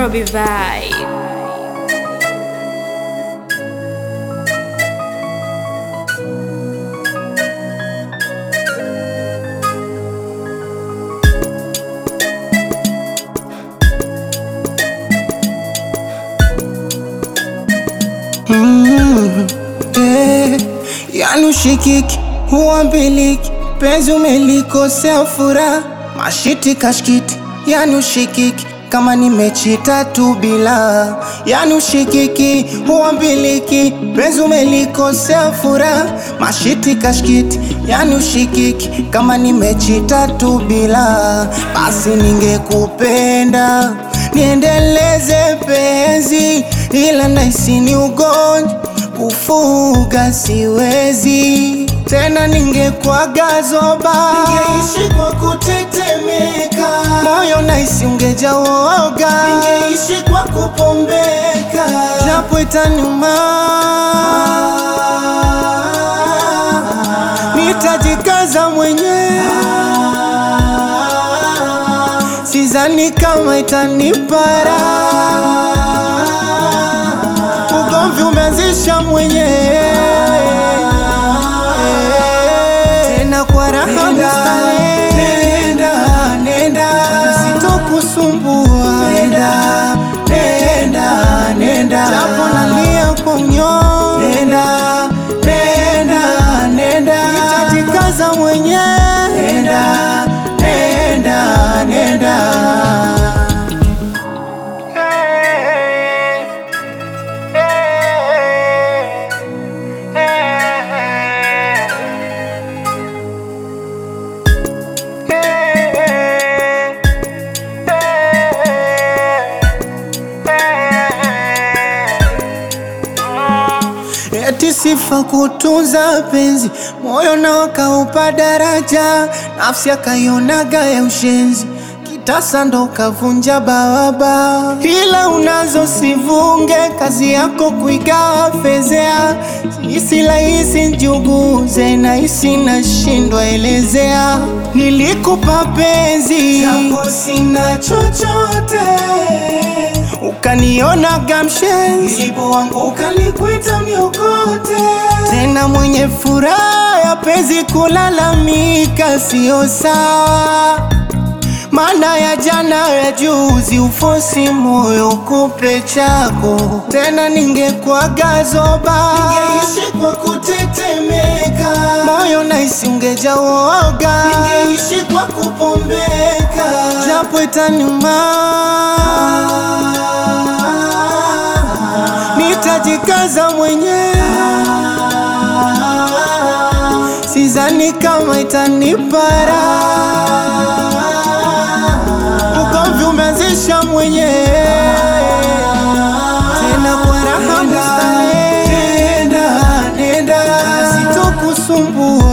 Robbie Vibe. Mm, eh, yani ushikiki huambiliki, penzi umelikosea furaha, mashiti kashkiti, yani ushikiki kama ni mechi tatu bila, yani ushikiki huambiliki, penzi umelikosea furaha, mashiti kashkiti, yani ushikiki kama ni mechi tatu bila, basi ningekupenda niendeleze penzi, ila nahisi ni ugonjwa kufuga siwezi tena, ningekuwaga zoba, ningeishi kwa kutetemeka, moyo nahisi ungeja woga, ningeishi kwa kupombeka, japo itaniuma, nitajikaza mwenyewe Sizani kama itanipara, ugomvi umeanzisha mwenyewe tena kwa raha mstarehe. Nenda, nenda, sitokusumbua. Nenda, nenda, nenda, japo nalia kwa unyonge. Nenda, nenda, nenda, nitajikaza mwenyewe. Nenda, nenda, nenda. Eti sifa kutunza penzi, moyo na wakaupa daraja, nafsi akaionaga ya ushenzi, kitasa ndo kavunja bawaba. Ila unazo sivunge, kazi yako kuigawa fezea, isi rahisi njuguze, na isi nashindwa elezea. Nilikupa penzi, japo sina chochote ukaniona gamshenzi, nilipoanguka nilikuita niokote, tena mwenye furaha ya penzi kulalamika sio sawa, maana ya jana ya juzi ufosi moyo kupe chako, tena ningekuwaga zoba, ningeishi kwa kutetemeka, moyo nahisi ungeja woga, ningeishi kwa kupombeka, japo itaniuma nitajikaza mwenyewe, sizani kama itanipara, ugomvi umeanzisha mwenyewe tena kwa raha mstarehe. Nenda, nenda, sitokusumbua